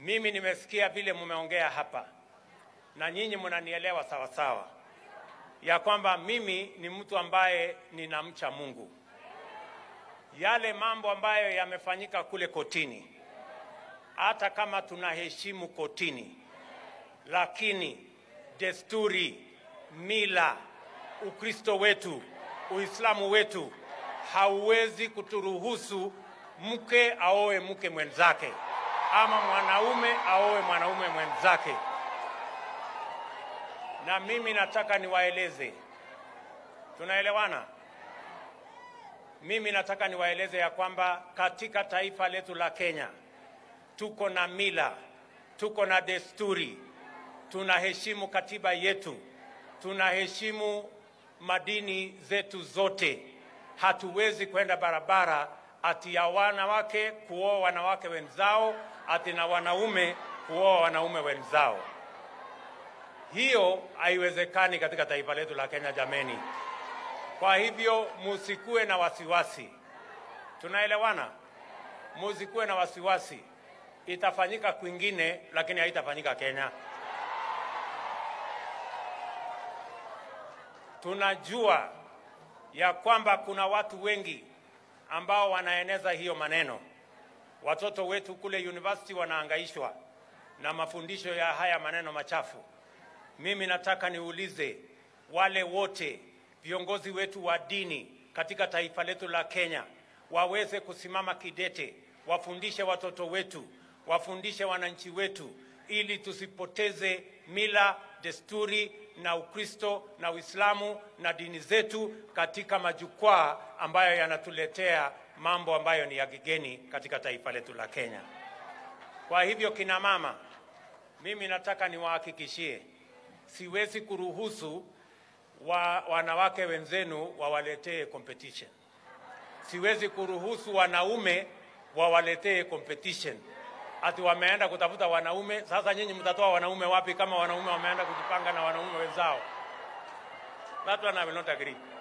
Mimi nimesikia vile mumeongea hapa na nyinyi mnanielewa sawa sawa, ya kwamba mimi ni mtu ambaye ninamcha Mungu. Yale mambo ambayo yamefanyika kule kotini, hata kama tunaheshimu kotini, lakini desturi, mila, Ukristo wetu, Uislamu wetu hauwezi kuturuhusu mke aoe mke mwenzake ama mwanaume aoe mwanaume mwenzake. Na mimi nataka niwaeleze, tunaelewana? Mimi nataka niwaeleze ya kwamba katika taifa letu la Kenya tuko na mila, tuko na desturi, tunaheshimu katiba yetu, tunaheshimu madini zetu zote. Hatuwezi kwenda barabara ati ya wanawake kuoa wanawake wenzao, ati na wanaume kuoa wanaume wenzao. Hiyo haiwezekani katika taifa letu la Kenya, jameni. Kwa hivyo musikuwe na wasiwasi, tunaelewana? Musikuwe na wasiwasi, itafanyika kwingine, lakini haitafanyika Kenya. Tunajua ya kwamba kuna watu wengi ambao wanaeneza hiyo maneno. Watoto wetu kule university wanaangaishwa na mafundisho ya haya maneno machafu. Mimi nataka niulize wale wote viongozi wetu wa dini katika taifa letu la Kenya waweze kusimama kidete, wafundishe watoto wetu, wafundishe wananchi wetu, ili tusipoteze mila, desturi na Ukristo na Uislamu na dini zetu katika majukwaa ambayo yanatuletea mambo ambayo ni ya kigeni katika taifa letu la Kenya. Kwa hivyo, kina mama, mimi nataka niwahakikishie, siwezi kuruhusu wa, wanawake wenzenu wawaletee competition. Siwezi kuruhusu wanaume wawaletee competition ati wameenda kutafuta wanaume. Sasa nyinyi mtatoa wanaume wapi kama wanaume wameenda kujipanga na wanaume wenzao? That one I will not agree.